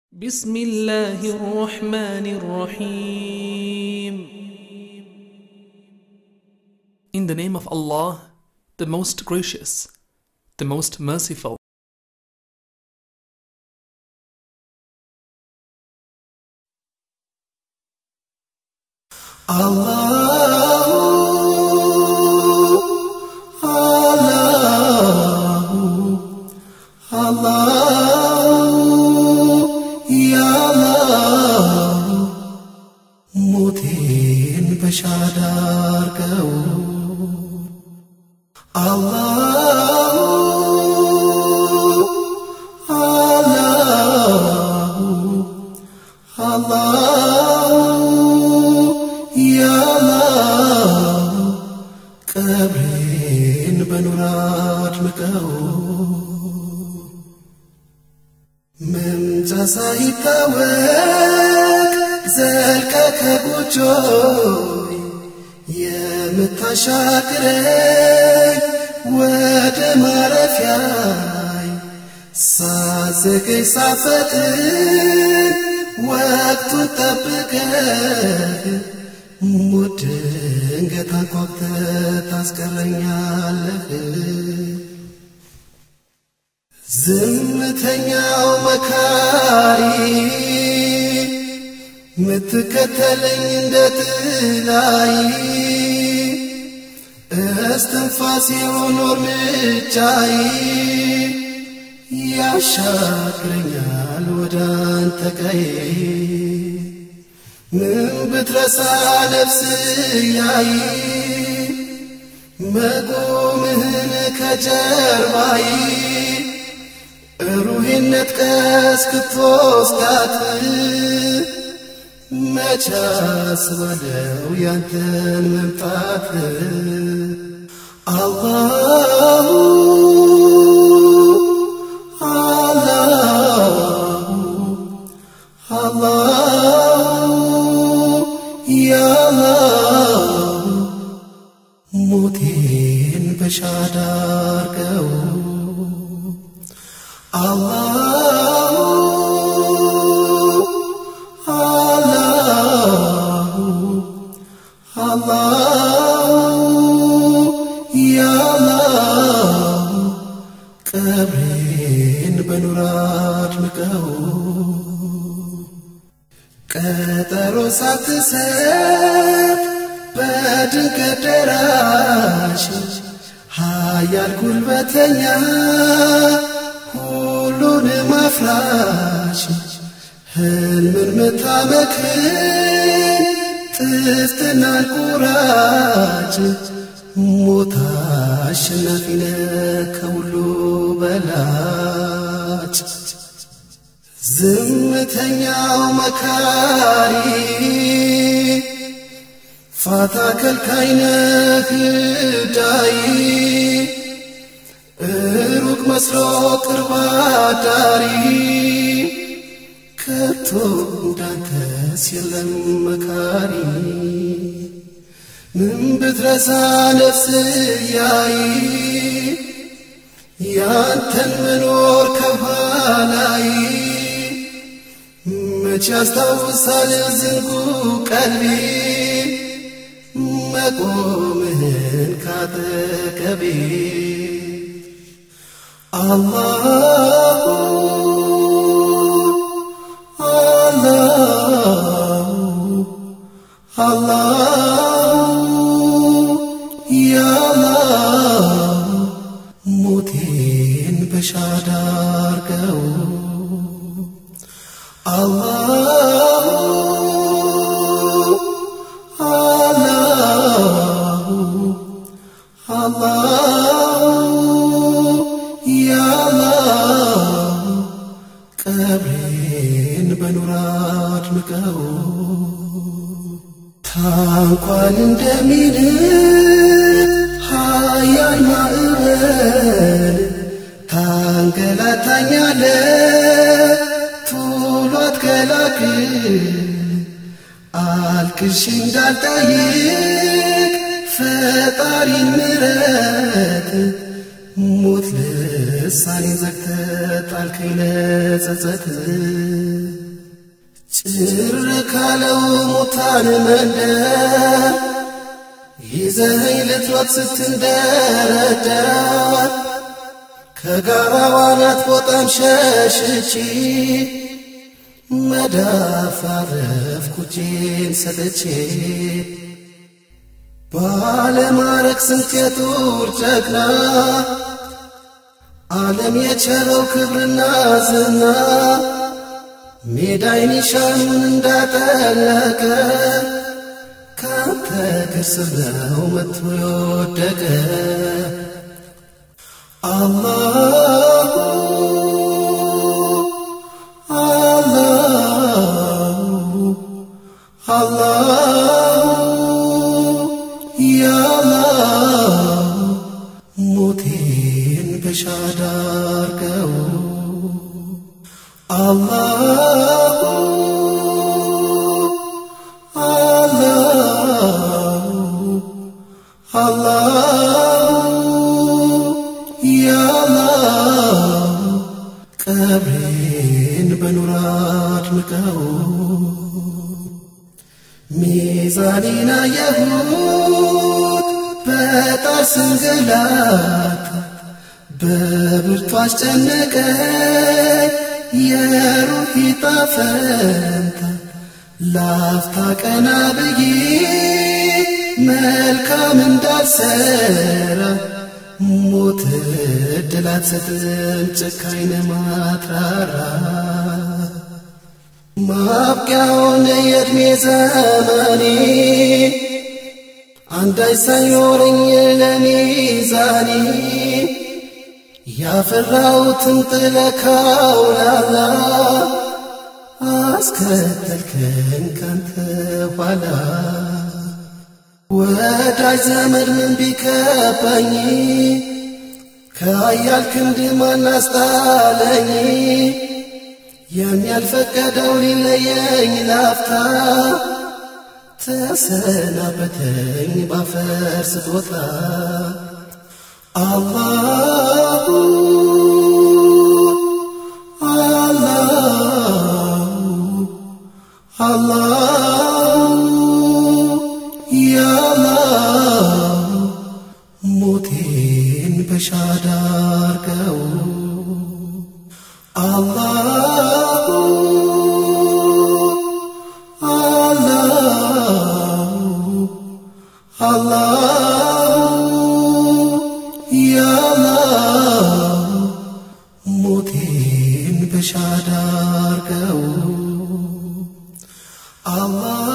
بسم الله الرحمن الرحيم In the name of Allah, the most gracious, the most merciful. ሞቴን በሻዳ አርገው አላሁ አላሁ አላሁ ያላሁ ቀብሬን በኑር አድምቀው መምጫ ሳይታወቅ ዘልቀ ከጎጆይ የምታሻግረኝ ወደ ማረፊያይ ሳዘገይ ሳፈጥን ወቅቱን ጠብቀህ ሞት ድንገት አንኳኩተህ ታስቀረኛለህ። ዝምተኛው መካሪ ምትከተለኝ እንደ ጥላይ እስትንፋሴ ሆኖ እርምጃይ ያሻግረኛል ወደ አንተ ቀይ ምን ብትረሳ ነፍስ ያይ መቆምህን ከጀርባይ ሩሄነት ቀስክትወስዳት መቻ ስባለው ያንተን መምጣት አላሁ አላሁ አላሁ ያላሁ ሞቴን በሻዳ አርገው አላሁ አላሁ አላሁ ያላሁ ቀብሬን በኑር አድምቀው ቀጠሮ ሳትሰጥ በድንገት ደራሽ ኃያል ጉልበተኛ ሁሉንም አፍራሽ ህልምን ምታመክን ጥፍትናን ቁራጭ ሞት አሸናፊ ነህ ከሁሉ በላጭ ዝምተኛው መካሪ ፋታ ከልካይ ነህ ዳይ ሩቅ መስሎ ቅርብ አዳሪ ከቶ እንዳንተስ የለም መካሪ ምን ብትረሳ ነፍስ ያይ ያንተን መኖር ከኋላይ መቼ ያስታውሳል ዝንጉ ቀልቢ መቆምህን ካጠገቤ አላሁ አላሁ አላሁ ያላሁ ሞቴን በሻዳ አርገው አላሁ አላሁ አላሁ ያላሁ ቀብሬን በኑር አድምቀው ታንኳን እንደሚል ሀያል ማዕበል ታንገላታኛለ ቶሎ አትከላክል አልቅሽ እንዳልጠይቅ ፈጣሪን ምረት ሞት ልሳኔ ዘግተ ጣልከኝ ለጸጸት ጭር ካለው ሙታን መንደር ይዘኸኝ ልትሮጥ ስትንደረደር ከጋራዋ ናት ቦጣም ሸሽቼ መዳፍ አረፍኩ እጄን ሰጥቼ ባለማረግ ስንት የጡር ጀግና ዓለም የቸረው ክብርና ዝና ሜዳይ ኒሻኑን እንዳጠለቀ ካንተ እግር ስር ነው መጥቶ የወደቀ አላሁ አላሁ አላሁ ያላህ ሞቴን በሻዳ አርገው አላሁ አላሁ አላሁ ያላህ ቀብሬን በኑር አድምቀው ሚዛኔን አየሁት በጣር ስንገላት በብርቱ አስጨነቀኝ የሩሂ ጣፈንታ ላፍታ ቀና ብዬ መልካም እንዳልሰራ ሞት እድል አትሰጥም ጨካኝ ማትራራ ማብቂያውን የዕድሜ ዘመኔ አንዳች ሳይኖረኝ ለሚዛኔ ያፈራሁትን ጥለካው ላላ አስከተልከኝ ካንተ ኋላ ወዳጅ ዘመድ ምን ቢከባኝ ከአያል ክንድ ማን አስጣለኝ የሚያልፈቀደው ሊለየኝ ላፍታ ተሰናበተኝ ባፈር ስጦታ አላሁ አላሁ አላሁ ያላህ ሞቴን በሻዳ አርገው አላሁ አላሁ አላሁ ያላህ ሞቴን በሻዳ አርገው አላህ